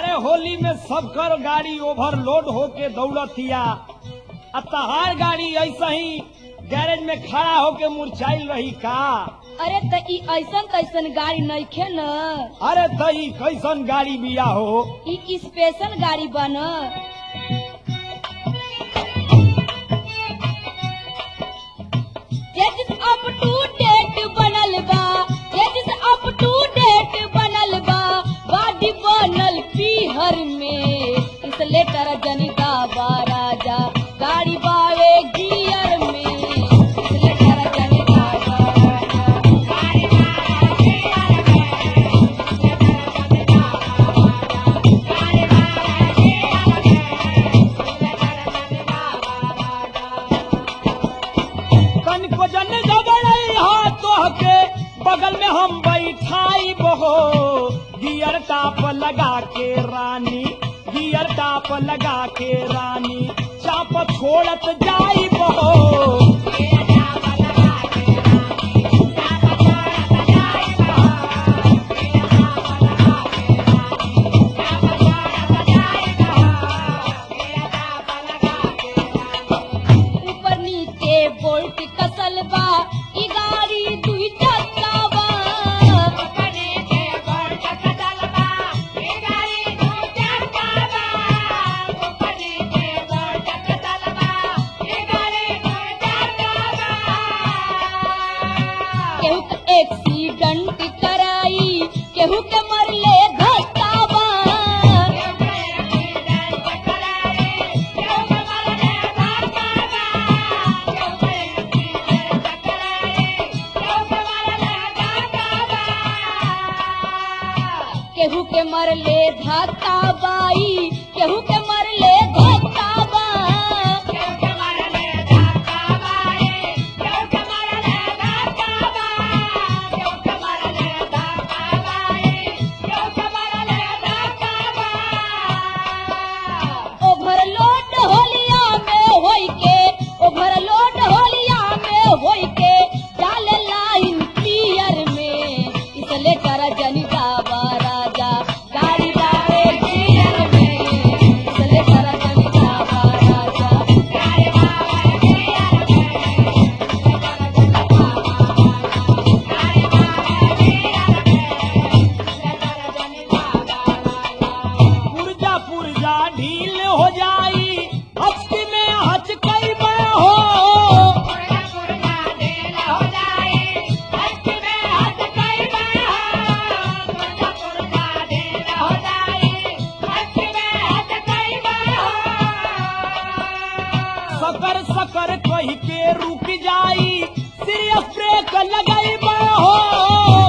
अरे होली में सबकर गाड़ी ओवरलोड होके दौड़तिया आ तहार गाड़ी ऐसा ही गैरेज में खड़ा होके मुरझाइल रही का अरे त ई ऐसन तैसन गाड़ी नइखे न अरे तई कैसन गाड़ी बिया हो ई स्पेशल गाड़ी बन जिस अप टू डेट बनल बा जिस अप टू डेट बनल बा गाड़ी बनल पीहर में इस लेटर जनिका बा राजा गाड़ी बावे गियर में इस लेटर जनिका बा राजा तनिको जन गबड़ई हाथों के बगल में हम बैठाई बहो गियर टाप लगा के रानी गियर टाप लगा के रानी चाप छोड़त जाई बहो ऊपर नीचे बोल्ट कसल बा ई गाड़ी दुई चक्का बा केहू के एक्सीडेंट कराई केहू के मरले धक्का बा केहू के मरले धक्का बाई केहू के मरले धक्का बा ओवरलोड होलिया में होई के ओवरलोड होलिया में होई के डाले लाइन क्लियर में इसले कर जनिता बा राजा गाड़ी बावे क्लियर में इसले कर जनिता बा राजा पुरजा पुरजा ढील हो जाई हचकी में हचकई में हो सकर सकर कही के रुक जाई सीरियस ब्रेक लगाई में हो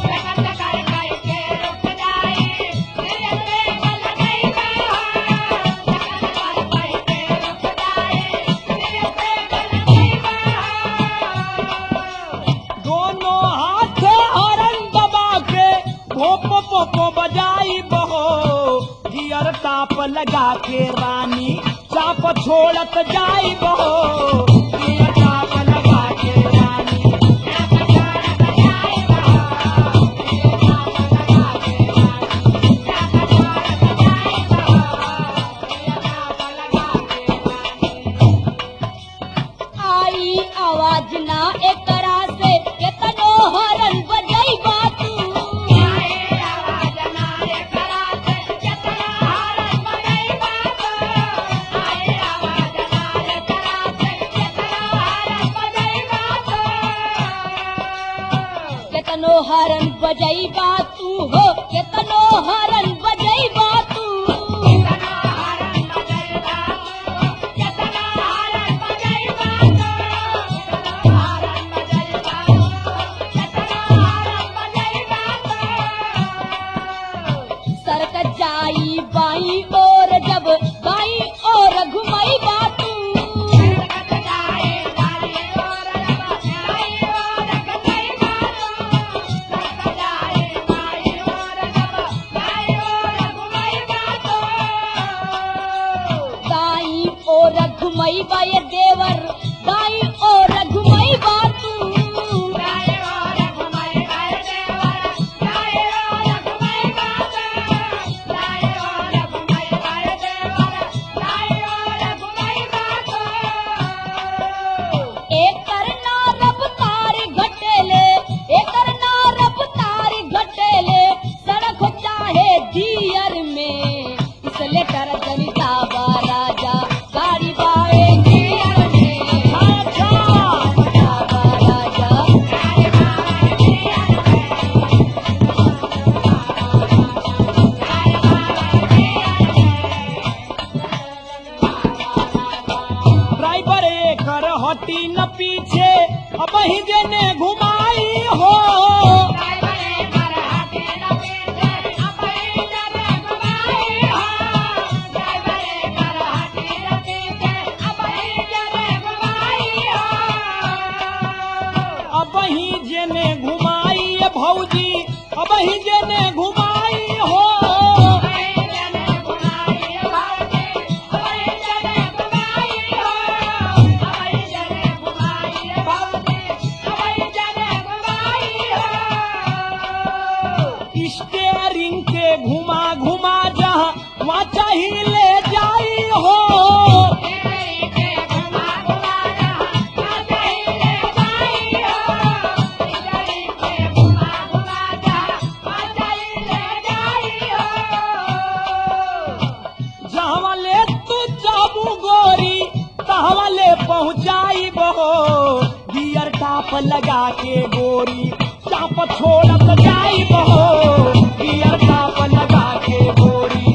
दोनों हाथ हरन दबा के भोपो पोपो बजाई बहो गियर टाप लगा के रानी चाप छोड़त जाई बहो गियर टाप लगा के रानी आई आवाज ना एकरा से केतनो हरन बजई बातू केतनो हरन बजई बातू हो केतनो हरन बजई बातू सरक जाई बाई और जब बाई और घुमाई बातू दाई और घुमाई बाय देवर दाई और घुमाई बातू Bye. इसलेटर जनिता बा राजा गाड़ी बावे गियर में अच्छा बा राजा ड्राइवर एकर हटी न पीछे अब ही जेने घुमाई हो अब ही जेने घुमाई ए भौजी अब ही जेने घुमाई हो स्टेयरिंग के घुमा घुमा जहाँ वहाँ चाहिए ले जाई हो जहाँ ले तू जाबू गोरी तहवा ले पहुँचाई बहो गियर टाप लगा के गोरी चाप छोड़त जाई बहो गियर टाप लगा के गोरी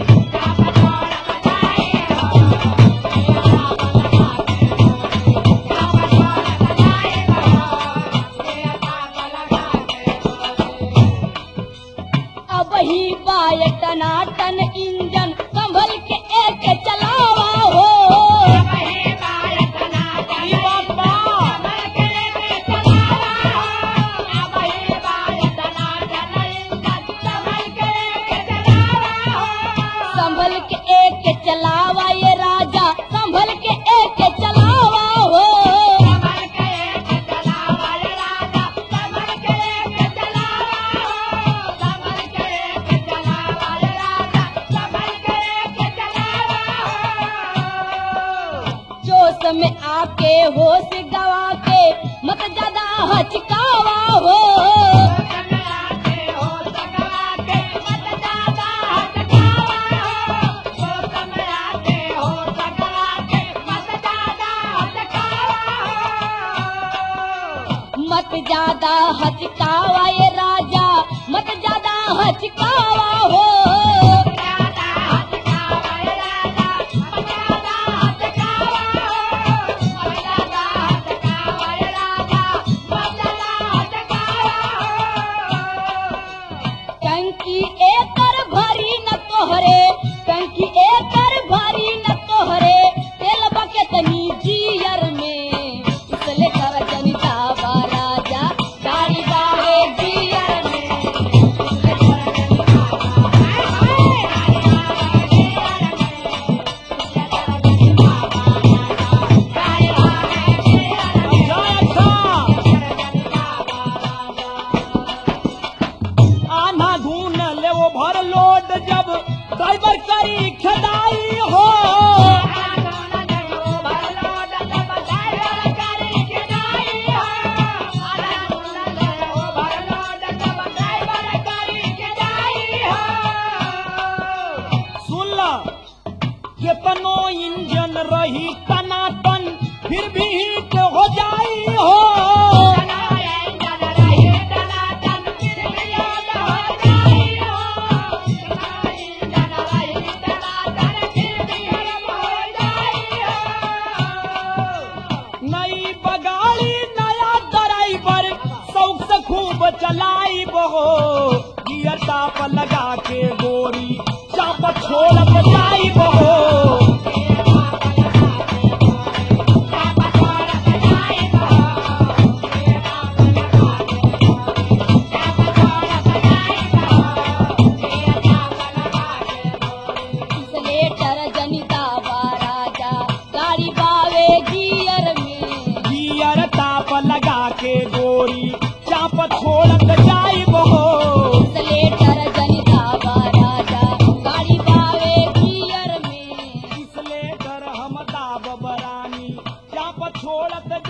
अब ही बाय टनाटन इंजन संभल के एक चलावा हो ई बात बा संभल के एक चलावा ये राजा संभल के एक चलावा हो जोश में आके होश गवा के मत ज्यादा हचकावा हो मत ज्यादा हचकावा ये राजा मत ज्यादा हचकावा हो टंकी एकर भरी न तोहरे टंकी एकर भरी न तोहरे तेल बकेत जियर में इसले कर जनिता बा राजा गाड़ी बावे जियर में अच्छा अच्छा आना धून ले वो भर लोड जब ड्राइवर करी खदाई हो सुन ला केतनो इंजन रही टनाटन फिर भी हिट हो जाई हो नई बगाड़ी नया ड्राइवर शौक से खूब चलाई बहो गियर टाप लगा के गोरी चाप छोड़त जाई बहो इसलेटर जनिता बा राजा गाड़ी बावे गियर में गियर टाप लगा के गोरी चाप छोड़त जाई बहो इसलेटर जनिता बा राजा गाड़ी बावे गियर में इसले कर हम दाब बरानी चाप छोड़त